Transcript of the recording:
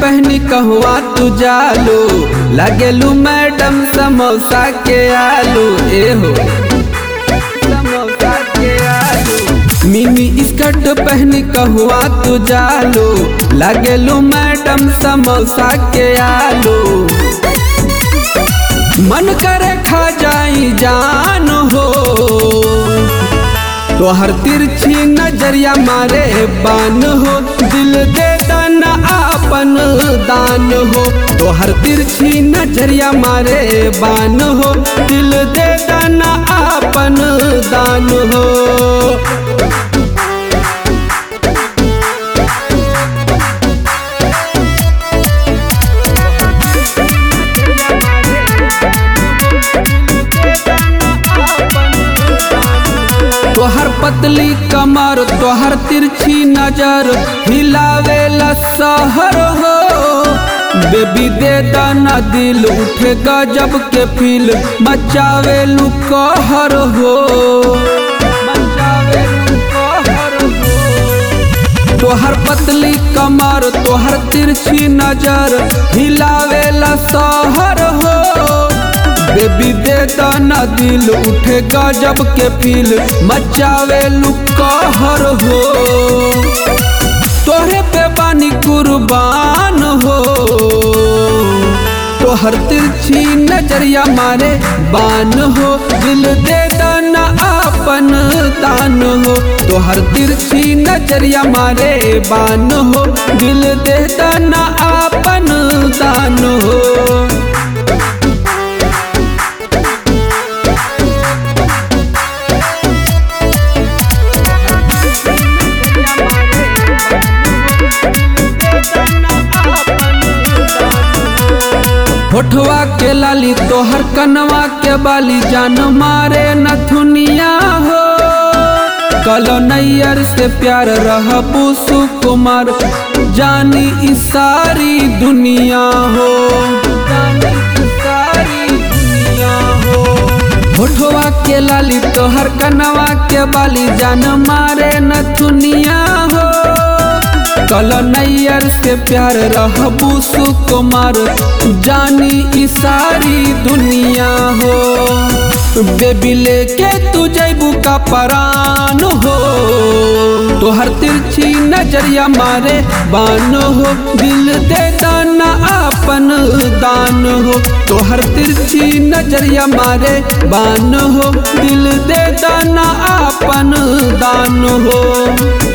पहनी कहवा तू जालू लगेलू मैडम समोसा के आलू ए हो समोसा के आलू मिनी स्कर्ट पहनी कहवा तू जालू लगेलू मैडम समोसा के आलू मन करे खा जाई जान हो तोहर तिरछी नजरिया मारे बान हो दिल दे दाना आपन दान हो तोहर तिरछी नजरिया मारे बान हो दिल दे दाना आपन दान हो तोहर पतली कमर तोहर तिरछी नजर हिलावेला सहर हो बेबी दे दाना दिल उठे गजब के फील मचावेलू कहर हो मचावेलू कहर हो तोहर पतली कमर तोहर तिरछी नजर हिलावेला सहर हो बेबी दे दाना दिल उठे गजब के फील मचावे कहर हो तोहरे पे बानी कुर्बान हो तोहर तिरछी नजरिया मारे बान हो दिल दे दाना आपन दान हो तोहर तिरछी नजरिया मारे बान हो दिल दे दाना आपन दान हो होठवा के लाली तोहर कनवा के बाली जान मारे नथुनिया हो कलो नैयर से प्यार रहबू सुकुमार जानी ई सारी दुनिया हो जानी ई सारी दुनिया हो होठवा के लाली तोहर कनवा के बाली जान मारे नथुनिया हो कल नैयर से प्यार रहबू सुकुमार जानी ई सारी दुनिया हो बेबी लेके तू जैबू का परान हो तोहर तिरछी नजरिया मारे बान हो दिल दे दाना आपन दान हो तोहर तिरछी नजरिया मारे बान हो दिल दे दाना आपन दान हो